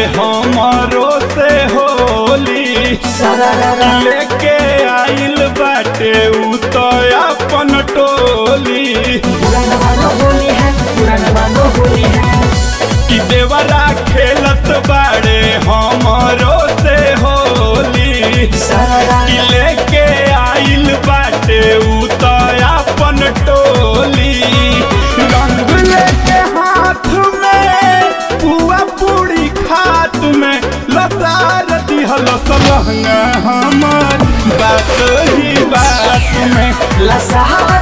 हमरो से होली लेके आइल बाटे उ तो अपन टोली कि देवरा खेलत बाड़े हमरो से होली कि लेके आइल बाटे उ तो अपन टोली रंग लेके हाथ में पुआ पूरी खात में लतार दिहल सलहंगा हमर बात ही बात में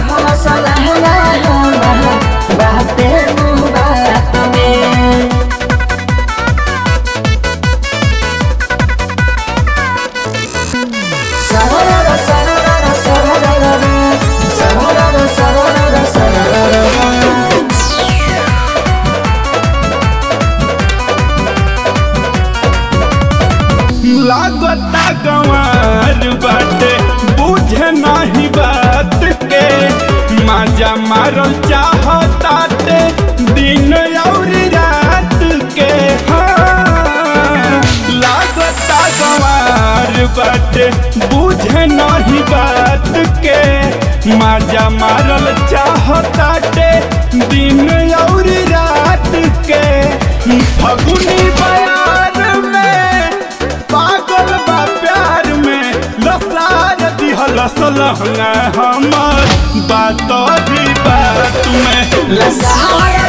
लागता गंवार बाटे बुझे नहीं बात के माजा मारल चाहताटे दिन और रात के हाँ। लागता गंवार बाटे बुझे नहीं बात के माजा मारल चाहताटे दिन और रात के फगुनी बयार में पागल बा प्यार में लसार दिहल सलहंगा हमर बात भी बात में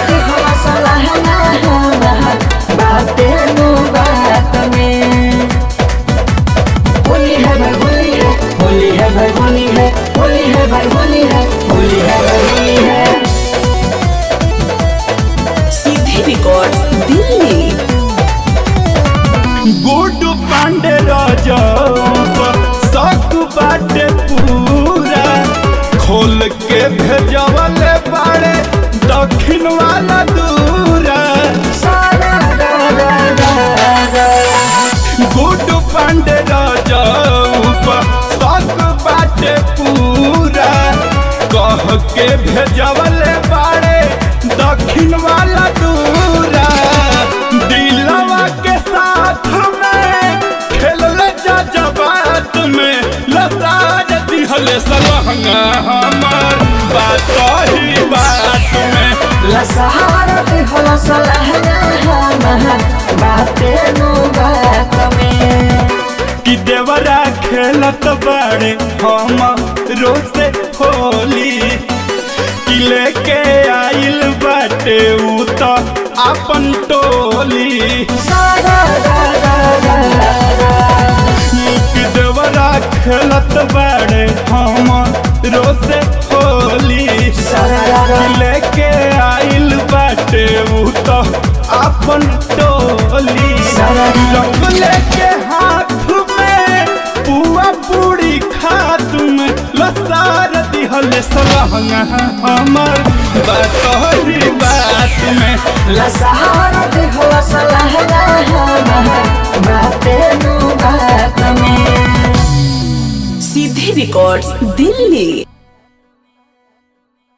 होली है भाई होली है होली है भाई होली है होली है भाई होली है होली है भाई होली है सीधे रिकॉर्ड दिल्ली गुड पांडे राजा शक बाटे पूरा खोल के भेजवल बाड़े दक्षिण वाला दूरा गुड पांडे राजा शक बाटे पूरा कह के भेजवल बाड़े दक्षिण वाला दूरा दिलवा के साथ में खेलल जा जबात में लसाज दिहल सलहंगा हमर बात ही बात में लसहारा के होला सलहना हमर बाते नु बात में कि देवरा खेलत बाड़े हम रोसे होली कि लेके आइल बाटे उ तो अपन टोली सारा रा रा रा रा कि देवरा खेलत बाड़े हम रोसे होली कि लेके आइल बाटे उ तो अपन टोली रंग लेके हाथ में पुआ पूरी खात में लसार दिहल सलहंगा हमर बात ही बात में लसहारा के होला सलहना हमर बाते नु बात में सीधे रिकॉर्ड दिल्ली